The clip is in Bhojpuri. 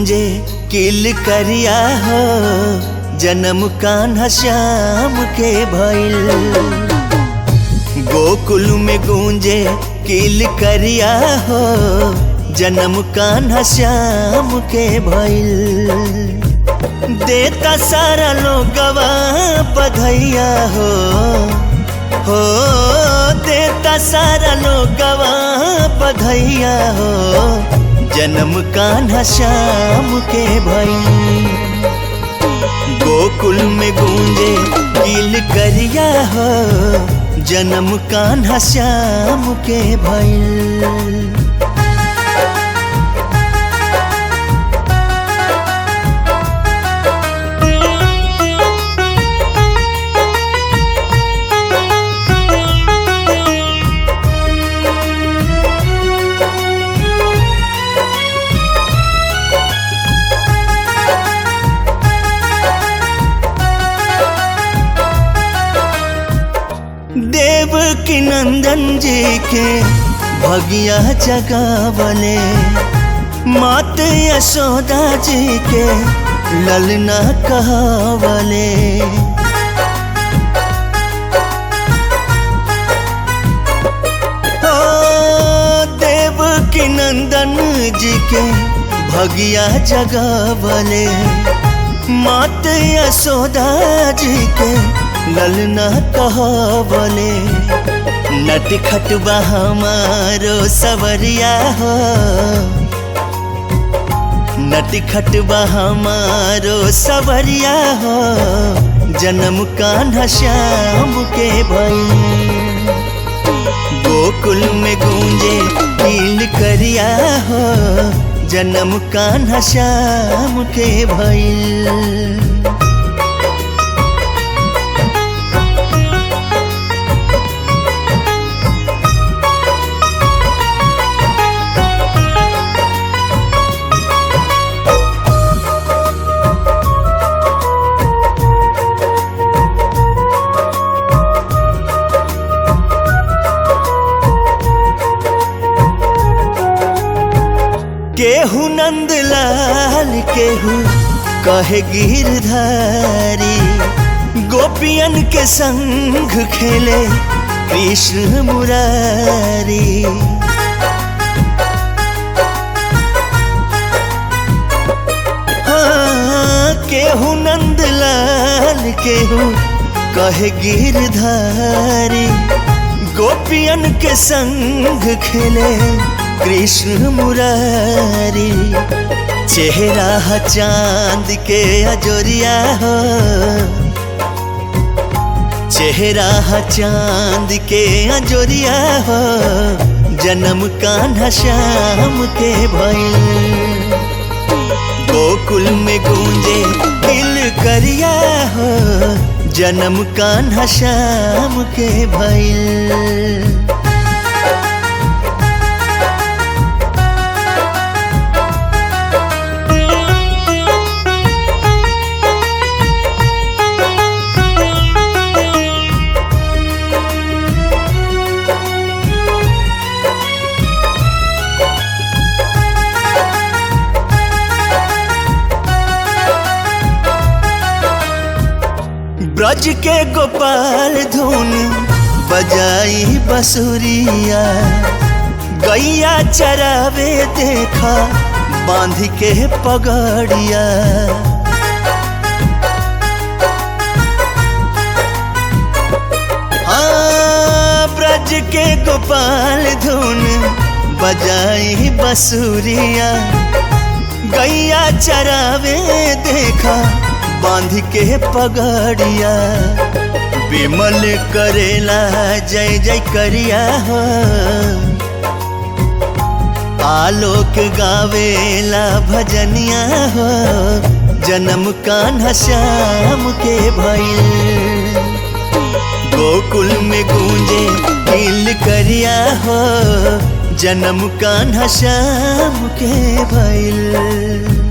गूंजे किल करिया हो जन्म कान्हा श्याम के भइल गोकुल में गूंजे किल करिया हो जन्म कान्हा श्याम के भइल देता सारा लोगवा बधैया हो हो देता सारा लोगवा बधैया हो जन्म कान्हा श्याम के भइल गोकुल में गूंजे किल करिया हो जन्म कान्हा श्याम के भइल देव की नंदन जी के भगिया जगावले मात यशोदा जी के ललना कहवले ओ देव की नंदन जी के भगिया जगावले मात यशोदा जी के ललना कहवले नट खटबा हमारो सवरिया हो नट खटबा हमारो सवरिया हो जन्म कान्हा श्याम के भई गोकुल में गूंजे कील करिया हो जन्म कान्हा श्याम के भइल केहू नंदलाल केहू कहे गिरधारी गोपियन के संग खेले कृष्ण मुरारी हाँ, केहू नंदलाल केहू कहे गिरधारी गोपियन के संग खेले कृष्ण मुरारी चेहरा चांद के अजोरिया हो चेहरा चांद के अजोरिया हो जन्म कान्हा श्याम के भइल गोकुल में गूंजे दिल करिया हो जन्म कान्हा श्याम के भइल ब्रज के गोपाल धुन बजाई बसुरिया गैया चरावे देखा बांध के पगड़िया हाँ ब्रज के गोपाल धुन बजाई बसुरिया गैया चरावे देखा बांध के पगड़िया विमल करेला जय जय करिया हो आलोक गावेला भजनिया हो जन्म कान्हा श्याम के भइल गोकुल में गूंजे दिल करिया हो जन्म कान्हा श्याम के भइल